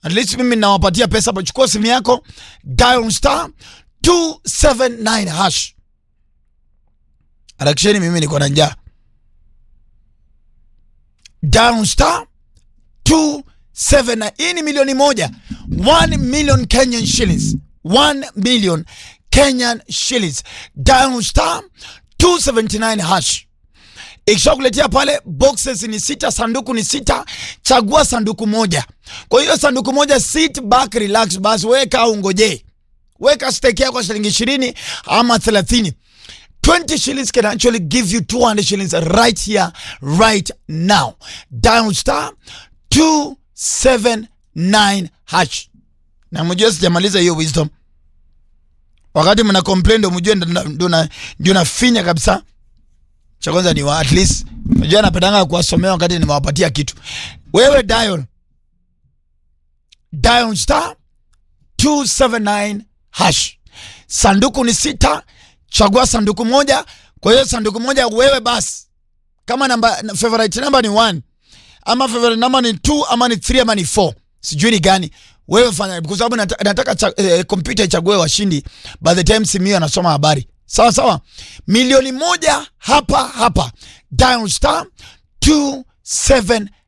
At least mimi nawapatia pesa. Chukua simu yako, dial star 279 hash. Harakisheni, mimi niko na njaa. Dial star 279. Hii ni milioni moja, 1 million Kenyan shillings, 1 million Kenyan shillings. Dial star 279 hash. Ikishakuletea pale, boxes ni sita, sanduku ni sita, chagua sanduku moja. Kwa hiyo sanduku moja, sit back, relax, basi weka au ngoje, weka stake yako shilingi ishirini ama thelathini. 20 shillings can actually give you 200 shillings right here, right now. Dial star 279 hash. Na mjue sijamaliza hiyo wisdom. Wakati mna complain ndo mjue ndio nafinya kabisa cha kwanza ni wa at least unajua napendanga kuwasomea wakati nimewapatia kitu. Wewe dial dial star 279 hash. Sanduku ni sita, chagua sanduku moja. Kwa hiyo sanduku moja wewe basi, kama namba favorite number ni 1 ama favorite number ni 2 ama ni 3 ama ni 4, sijui ni gani wewe fanya, kwa sababu nataka, nataka eh, kompyuta ichague washindi by the time Simio anasoma habari. Sawa sawa, milioni moja hapa hapa, dial star 279